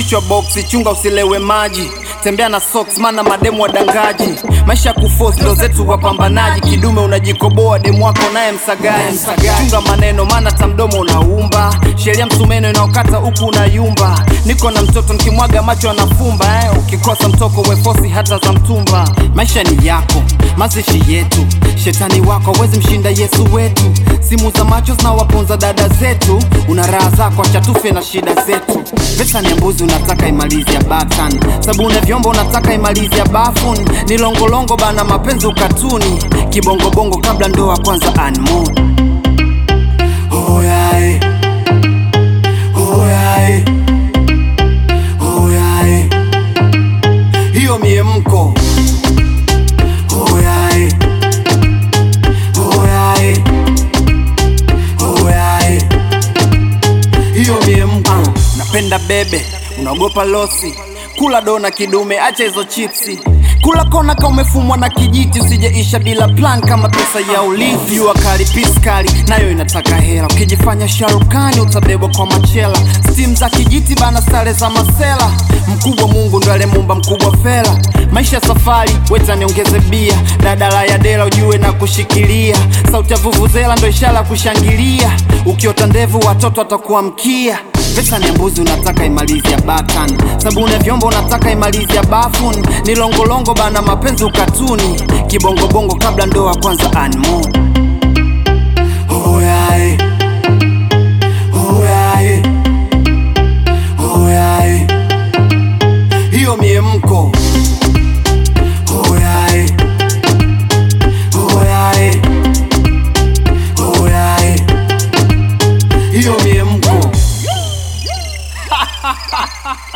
kichwa boksi, chunga usilewe maji, tembea na socks, maana mademu wadangaji. Maisha ya kuforce ndo zetu wapambanaji, kidume unajikoboa, demu wako naye msagaji. Chunga maneno, maana tamdomo unaumba, sheria msumeno inaokata huku unayumba. Niko na mtoto nikimwaga macho anafumba eh. Ukikosa mtoko wefosi hata za mtumba. Maisha ni yako, mazishi yetu, shetani wako hawezi mshinda Yesu wetu. Simu za macho zinawaponza dada zetu, una raha zako, acha tufe na shida zetu. Pesa ni mbuzi, unataka imalizi ya batan, sabuni ya vyombo unataka imalizi ya bafun. Ni longolongo bana, mapenzi ukatuni, kibongobongo kabla ndoa kwanza anmoon. Oh yeah, eh. Oh yeah, eh. Oh yeah, eh. hiyo miemko Oh yeah, eh. Oh yeah, eh. Oh yeah, eh. hiyo miemko napenda bebe unaogopa losi kula dona kidume acha hizo chipsi kula kona ka umefumwa na kijiti usijeisha bila plan kama pesa ya ulizi jua kali piskali nayo inataka hela ukijifanya sharukani utabebwa kwa machela stim za kijiti bana sare za masela mkubwa mungu ndo alemumba mkubwa fela maisha safari weta niongeze bia dadala ya dela ujue na kushikilia sauti ya vuvuzela ndo ishara ya kushangilia ukiota ndevu watoto watakuamkia Pesa ni mbuzi unataka imalizi ya batan, sabuni ya vyombo unataka imalizi ya bafun. Ni longolongo bana, mapenzi ukatuni, kibongobongo kabla ndoa kwanza anmoon. Oh yeah, eh. Oh yeah, eh. Oh yeah, eh. hiyo miemko Oh yeah, eh. Oh yeah, eh. Oh yeah, eh. hiyo miemko